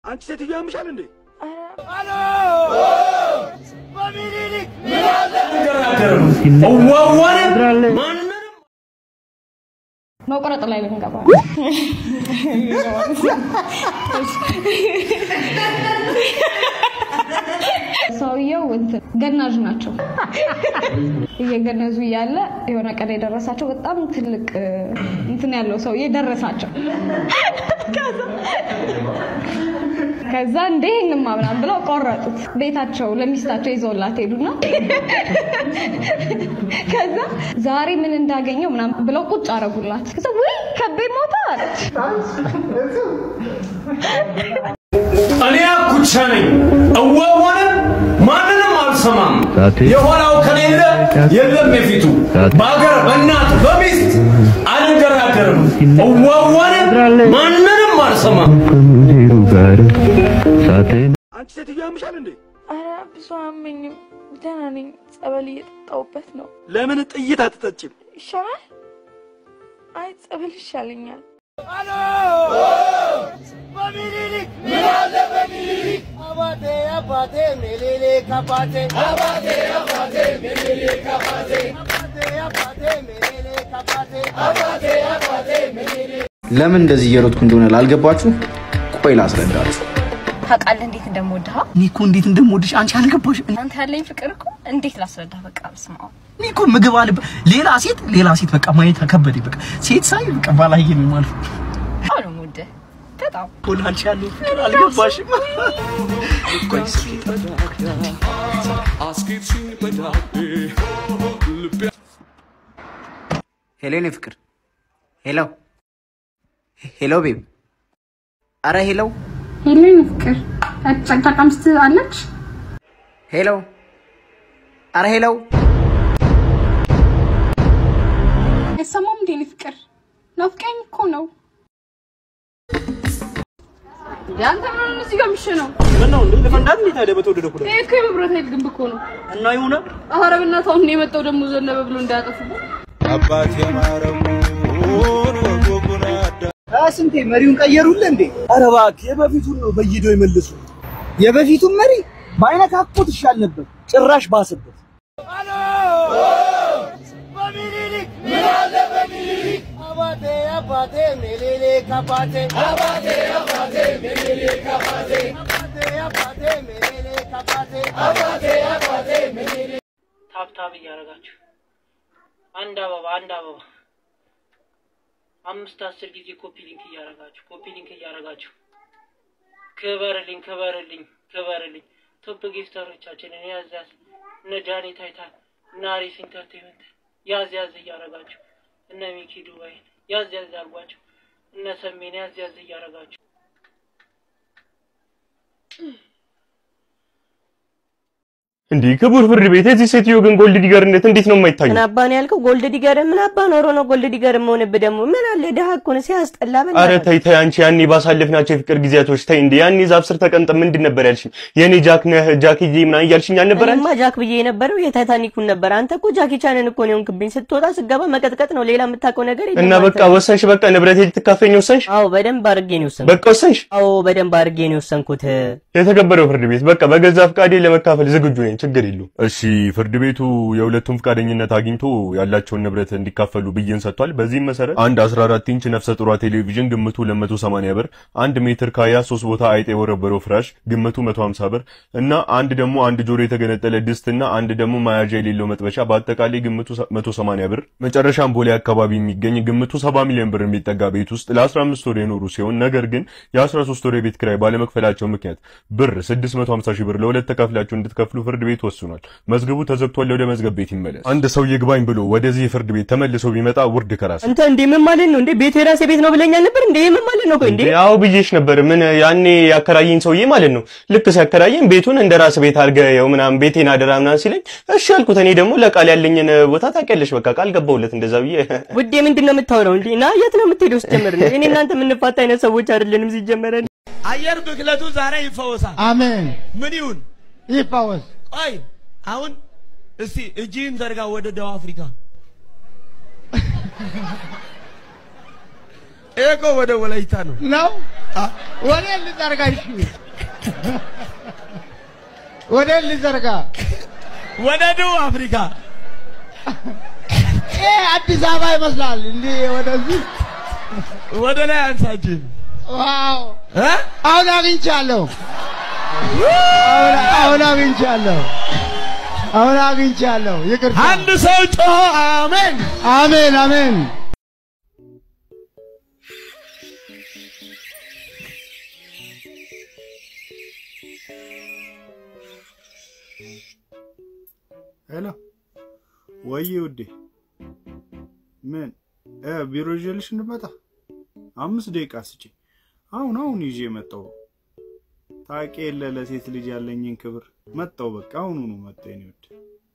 አንቺ ሴትዮ ያምሻል እንዴ? መቁረጥ ላይ ልንገባ ሰውየው እንትን ገናዥ ናቸው። እየገነዙ እያለ የሆነ ቀን የደረሳቸው በጣም ትልቅ እንትን ያለው ሰውዬ ደረሳቸው። ከዛ እንደ ይህንማ ምናምን ብለው ቆረጡት። ቤታቸው ለሚስታቸው ይዘውላት ሄዱና ከዛ ዛሬ ምን እንዳገኘው ምናምን ብለው ቁጭ አረጉላት። ከዛ ውይ ከቤ ሞታ አለች። እኔ አኩቻ ነኝ እዋዋንም ማንንም አልሰማም። የኋላው ከሌለ የለም የፊቱ። በአገር በእናት በሚስት አልንገራገርም። እዋዋንም ማንንም አልሰማም። አንቺ ሴትዮ ያምሻል እንዴ? ኧረ ብዙ አመኝም፣ ደህና ነኝ። ጸበል እየጠጣሁበት ነው። ለምን ጥይት አትጠጭም? ይሻላል? አይ ጸበል ይሻለኛል። ለምን እንደዚህ እየሮጥኩ እንደሆነ ላልገባችሁ ቆይ ላስረዳችሁ። ታውቃለህ እንዴት እንደምወድህ? እኔ እኮ እንዴት እንደምወድሽ አንቺ አልገባሽ። አንተ ያለኝ ፍቅር እኮ እንዴት ላስረዳህ? በቃ በስመ አብ እኔ እኮ ምግብ አለ ሌላ ሴት ሌላ ሴት በቃ ማየት ከበደኝ። በቃ ሴት ሳይ በቃ ባላየ ነው ማለት ነው። በጣም ነው የምወድህ በጣም እኮ ለአንቺ ያለኝ ፍቅር አልገባሽም። ቆይ እስኪ ሄሎ የኔ ፍቅር ሄሎ ሄሎ ቤብ አረ ሄሎ ሄሌን ፍቅር ጨቅጫቃ ሚስት አለች። ሄሎ አረ ሄሎ አይሰማም እንዴ እኔ ፍቅር ናፍቀኝ እኮ ነው። አንተ ምን ሆነ እዚህ ጋር የሚሸነው? ምን ነው እንዴ? ለፈንዳት እንዴት ታዲያ በተወደደ ኩዳ ይሄ እኮ የመብራት ኃይል ግንብ እኮ ነው። እና ይሁን ኧረ በእናትህ አሁን ነው የመጣው ደግሞ ዘነበ ብሎ እንዳያጠፉብን። አባት የማረጉን ወጎጉን አዳ ስንቴ መሪውን ቀየሩልህ እንዴ? ኧረ እባክህ የበፊቱን ነው በይደው ይመልሱ። የበፊቱን መሪ ባይነካኩት ይሻል ነበር። ጭራሽ ባሰበት። ታብታብ እያደረጋችሁ አንድ አበባ አንድ አበባ አምስት አስር ጊዜ ኮፒ ሊንክ እያደረጋችሁ ኮፒ ሊንክ እያደረጋችሁ ክበርልኝ ክበርልኝ ክበርልኝ ቶፕ ጊፍተሮቻችንን ያዝ ያዝ እነ ጃኒ ታይታን እነ አሪፍ ኢንተርቴንመንት ያዝ ያዝ እያደረጋችሁ እነ ሚኪ ዱባይን ያዝ ያዝ አርጓቸው እነ ሰሜን ያዝ ያዝ እያደረጋችሁ እንዲህ ክቡር ፍርድ ቤት የዚህ ሴትዮ ግን ጎልድ ዲገርነት እንዴት ነው የማይታየው? ምን አባ ነው ያልከው? ጎልድ ዲገር ምን አባ ኖሮ ነው ጎልድ ዲገር መሆንብህ? ደግሞ ምን አለ ድሀ እኮ ነው ሲያስጠላ። አረ በእናትህ ተይ ተይ፣ አንቺ ያኔ ባሳለፍናቸው የፍቅር ጊዜያቶች ተይ እንዴ። ያኔ ዛፍ ስር ተቀምጠን ምንድን ነበር ያልሽኝ? የኔ ጃክ ነህ ጃክዬ ምናምን እያልሽኝ አልነበረ? እኔማ ጃክ ብዬ የነበረው የታይታኒኩን ነበር። አንተ እኮ ጃኪ ቻንን እኮ ነው የሆንክብኝ። ስትወጣ ስገባ መቀጥቀጥ ነው፣ ሌላ የምታውቀው ነገር የለም። እና አንተ። በቃ ወሰንሽ፣ በቃ ንብረቴ ልትካፈኝ ወሰንሽ? አዎ በደንብ አድርጌ ነው የወሰንኩት። በቃ ወሰንሽ? አዎ በደንብ አድርጌ ነው የወሰንኩት። የተከበረው ፍርድ ቤት በቃ በገዛ ፍቃዴ ለመካፈል ዝግጁ ነኝ፣ ችግር የለውም። እሺ ፍርድ ቤቱ የሁለቱም ፍቃደኝነት አግኝቶ ያላቸውን ንብረት እንዲካፈሉ ብይን ሰጥቷል። በዚህም መሰረት አንድ 14 ኢንች ነፍሰ ጡሯ ቴሌቪዥን ግምቱ 280 ብር፣ አንድ ሜትር ካያ ሶስት ቦታ አይጥ የወረበረው ፍራሽ ግምቱ 150 ብር እና አንድ ደግሞ አንድ ጆሮ የተገነጠለ ድስት እና አንድ ደግሞ መያዣ የሌለው መጥበሻ በአጠቃላይ ግምቱ 180 ብር። መጨረሻም ቦሌ አካባቢ የሚገኝ ግምቱ 70 ሚሊዮን ብር የሚጠጋ ቤት ውስጥ ለ15 ወር የኖሩ ሲሆን ነገር ግን የ13 ወር የቤት ኪራይ ባለመክፈላቸው ምክንያት ብር 650 ሺህ ብር ለሁለት ተካፍላችሁ እንድትከፍሉ ፍርድ ቤት ወስኗል። መዝገቡ ተዘግቷል። ወደ መዝገብ ቤት ይመለስ። አንድ ሰው ይግባኝ ብሎ ወደዚህ ፍርድ ቤት ተመልሶ ቢመጣ ውርድ ከራስ አንተ እንዴ ምን ማለት ነው እንዴ? ቤት የራሴ ቤት ነው ብለኛል ነበር እንዴ? ምን ማለት ነው? ቆይ እንዴ ያው ብዬሽ ነበር። ምን ያኔ ያከራየኝ ሰውዬ ማለት ነው። ልክ ሲያከራየኝ ቤቱን እንደ ራስ ቤት አድርገው ምናምን ቤቴን አደራ ምናምን ሲለኝ እሺ አልኩት። እኔ ደግሞ ለቃል ያለኝን ቦታ ታውቂያለሽ፣ በቃ ቃል ገባሁለት እንደዛ ብዬ። ውዴ ምንድን ነው የምታወራው እንዴ? ና የት ነው የምትሄደው? ሲጀመር ነው እኔ እናንተ የምንፋታ አይነት ሰዎች አይደለንም ሲጀመር። አየር ብክለቱ ዛሬ ይፈወሳል። አሜን። ምን ይሁን ይፈወስ። ቆይ አሁን እስቲ እጅህን ዘርጋ ወደ ደቡብ አፍሪካ። ይሄ እኮ ወደ ወላይታ ነው ነው ወደ ልዘርጋ እሺ ወደ ልዘርጋ ወደ ደቡብ አፍሪካ ይሄ አዲስ አበባ ይመስላል እንዲህ ወደዚህ ወደ ላይ አንሳችን ዋው አሁን አግኝቻለሁ አሁን አሁን አግኝቻለሁ አሁን አግኝቻለሁ ይቅርታ አንድ ሰው ጮሆ አሜን አሜን አሜን ሄሎ ወይ ውዴ፣ ምን እ ቢሮ ይዤልሽ እንድመጣ አምስት ደቂቃ ስጪ። አሁን አሁን ይዤ መጣሁ። ታውቂ የለ ለሴት ልጅ ያለኝን ክብር። መጣሁ በቃ አሁኑኑ መጣሁ የኔ ውድ።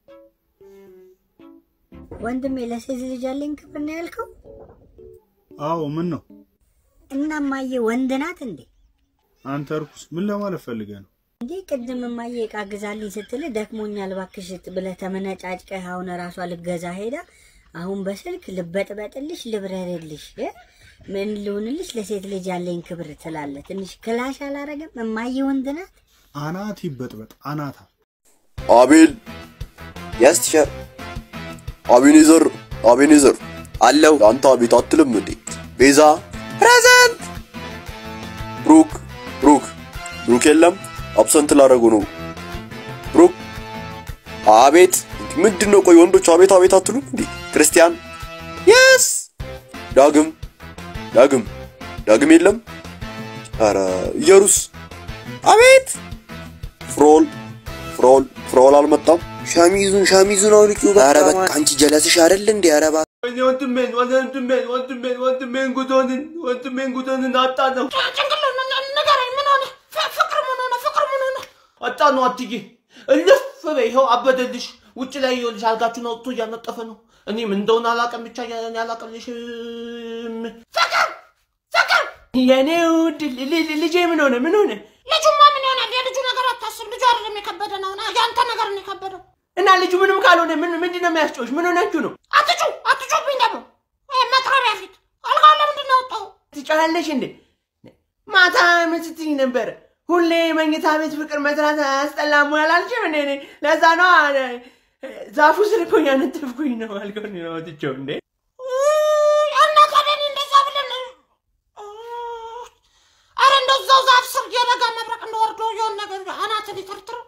ወንድሜ ለሴት ልጅ ያለኝ ክብር ነው ያልከው? አዎ ምን ነው እና እማዬ ወንድ ናት እንዴ? አንተ እርኩስ፣ ምን ለማለት ፈልገህ ነው? እንዴ ቅድም እማዬ እቃ ግዛልኝ ስትል ደክሞኛል እባክሽ ብለህ ተመነጫጭቀህ አሁን ራሷ ልገዛ ሄዳ አሁን በስልክ ልበጥበጥልሽ ልብረርልሽ እ? ምን ልሁንልሽ ለሴት ልጅ ያለኝ ክብር ትላለህ። ትንሽ ክላሽ አላረገም? እማዬ ወንድ ናት። አናት ይበጥበጥ አናታ። አቤል የስ ቲቸር አቤኔዘር አቤኔዘር አለው አንተ አቤት አትልም እንዴ ቤዛ ፕሬዘንት ብሩክ ብሩክ ብሩክ የለም አብሰንት ላደረጉ ነው ብሩክ አቤት ምንድን ነው ቆይ ወንዶች አቤት አቤት አትሉም እንዴ ክርስቲያን የስ ዳግም ዳግም ዳግም የለም ኧረ ኢየሩስ አቤት ፍሮል ፍሮል ፍሮል አልመጣም ሻሚዙን ሻሚዙን አውልቂው ኧረ በቃ አንቺ ጀለስሽ አይደል እንዴ ኧረ እባክህ ወንድሜን ወንድሜን ወንድሜን ወንድሜን ጉቶንን ወንድሜን ጉቶንን አጣ ነው ንገረኝ፣ ምን ሆነ? ፍቅር ምን ሆነ? ፍቅር ምን ሆነ? አጣ ነው አትዬ እልፍ በይ ይኸው አበደልሽ ውጭ ላይ ይኸውልሽ አልጋችሁን አውጥቶ እያነጠፈ ነው እኔ ምን እንደሆነ አላውቅም ብቻ እኔ አላውቅልሽም ፍቅር ፍቅር የኔ ውድ ል- ል- ልጄ ምን ሆነ ምን ሆነ ልጁማ ምን ይሆናል? የልጁ ነገር አታስብ። ልጁ አይደለም የከበደ ነው፣ ያንተ ነገር ነው የከበደው። እና ልጁ ምንም ካልሆነ ምን ምንድን ነው የሚያስጮሽ ምን ሆናችሁ ነው አትጩ አትጩብኝ ደግሞ ይሄ መጥረቢያ ፊት አልጋውን ለምንድን ነው ያወጣው? ትጮያለሽ እንዴ ማታ ምን ስትይ ነበረ ሁሌ መኝታ ቤት ፍቅር መስራት አያስጠላም ወይ አላልሽም እንዴ እኔ ለዛ ነው ዛፉ ስር እኮ ያነጠፍኩኝ ነው አልከውን ነው ወጥቼው እንዴ እና ታዲያ እኔ እንደዛ ብለን አረ እንደዛው ዛፍ ስር የበጋ መብረቅ እንደወርዶ የሆን ነገር አናትን ይተርትረው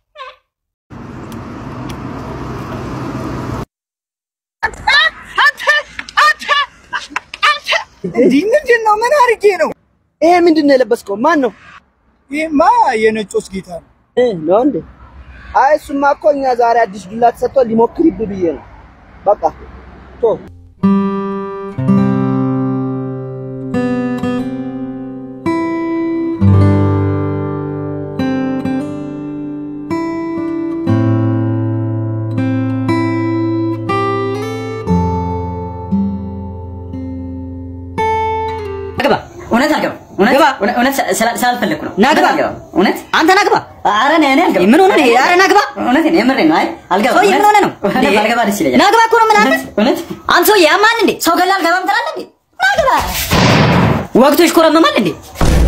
እንዲህ ምንድን ነው? ምን አድርጌ ነው? ይሄ ምንድን ነው የለበስከው? ማን ነው? ይሄማ የነጮስ ጌታ ነው። ነው እንዴ? አይ እሱማ እኮ እኛ ዛሬ አዲስ ዱላ ተሰጥቶ ሊሞክርብህ ብዬ ነው። በቃ ቶ ግባ። እውነት አልገባም። እውነት እውነት- እውነት ስላ- ስላልፈለግኩ ነው። ና ግባ። አልገባም። እውነት አንተ ና ግባ። ኧረ እኔ እኔ አልገባም። ምን ሆነህ ነው? ኧረ ና ግባ። እውነቴን ነው፣ የምሬን ነው። አይ አልገባም። ሰውዬ ምን እውነት- ሆነህ ነው? እውነት እንዴ? ባልገባ ደስ ይለኛል። ና ግባ እኮ ነው የምልህ። እውነት- እውነት አንተ ሰውዬ ያማል እንዴ? ሰው ገላ አልገባም ትላለህ እንዴ? ና ግባ። ወቅቱ ይሽኮረመማል እንዴ?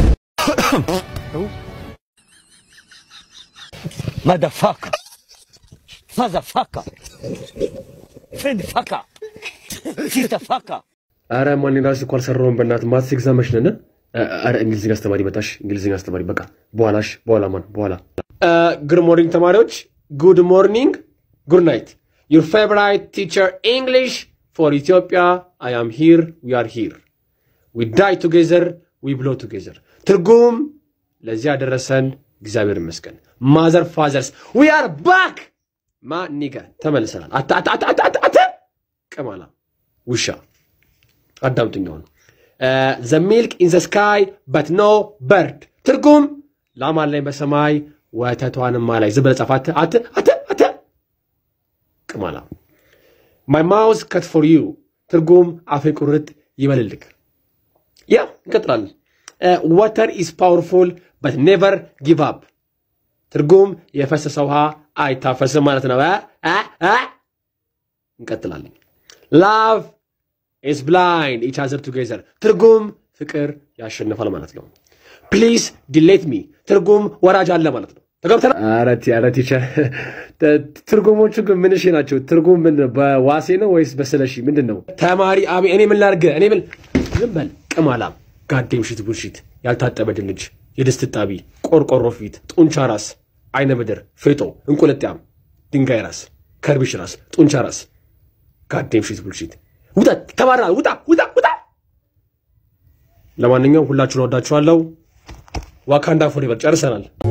Motherfucker. Motherfucker. Friend fucker. Sister fucker. አረ ማን ራሱ እኮ አልሰራውም። በእናትህ ማትስ ኤግዛምሽ ነን። አረ እንግሊዝኛ አስተማሪ መጣሽ። እንግሊዝኛ አስተማሪ በቃ በኋላሽ በኋላ ማን በኋላ ጉድ ሞርኒንግ ተማሪዎች፣ ጉድ ሞርኒንግ፣ ጉድ ናይት። ዩር ፌቨራይት ቲቸር እንግሊሽ ፎር ኢትዮጵያ አይ አም ሂር ዊ አር ሂር ዊ ዳይ ቱጌዘር ዊ ብሎ ቱጌዘር። ትርጉም ለዚህ ያደረሰን እግዚአብሔር ይመስገን። ማዘር ፋዘርስ ዊ አር ባክ ማ ኒገ ተመልሰናል። አተ አተ አተ አተ አተ አተ ቅማላ ውሻ አዳምጡኝ አሁን ዘ ሚልክ ኢን ዘ ስካይ በት ኖ በርድ ትርጉም ላም አለኝ በሰማይ ወተቷንማ ላይ ዝም ብለህ ጻፍ። አተ አተ አተ አተ ቅማላ ማይ ማውዝ ከት ፎር ዩ ትርጉም አፌ ቁርጥ ይበልልክ። ያ እንቀጥላለን። ወተር ኢዝ ፓወርፉል በት ኔቨር ጊቭ አፕ ትርጉም የፈሰሰ ውሃ አይታፈስም ማለት ነው። አ አ አ እንቀጥላለን። ላቭ ኢዝ ብላይንድ ኢች አዘር ቱጌዘር ትርጉም ፍቅር ያሸንፋል ማለት ነው። ፕሊዝ ዲሌት ሚ ትርጉም ወራጅ አለ ማለት ነው። ተገብተናል። ኧረ ቲ- ኧረ ቲቸር ትርጉሞቹ ግን ምንሽ ናቸው? ትርጉም ምን ነው? በዋሴ ነው ወይስ በስለሺ ምንድን ነው? ተማሪ አቤ እኔ ምን ላድርግ? እኔ ምን ዝም በል ቅማላም፣ ጋዴም ሽት ቡልሽት፣ ያልታጠበ ድንች፣ የድስት ጣቢ፣ ቆርቆሮ ፊት፣ ጡንቻ ራስ፣ አይነ ምድር፣ ፌጦ፣ እንቁልጥያም፣ ድንጋይ ራስ፣ ከርቢሽ ራስ፣ ጡንቻ ራስ፣ ጋዴም ሽት ቡልሽት። ውጣ ተባራ ውጣ ውጣ ውጣ። ለማንኛውም ሁላችሁን ወዳችኋለሁ። ዋካንዳ ፎሬቨር ጨርሰናል።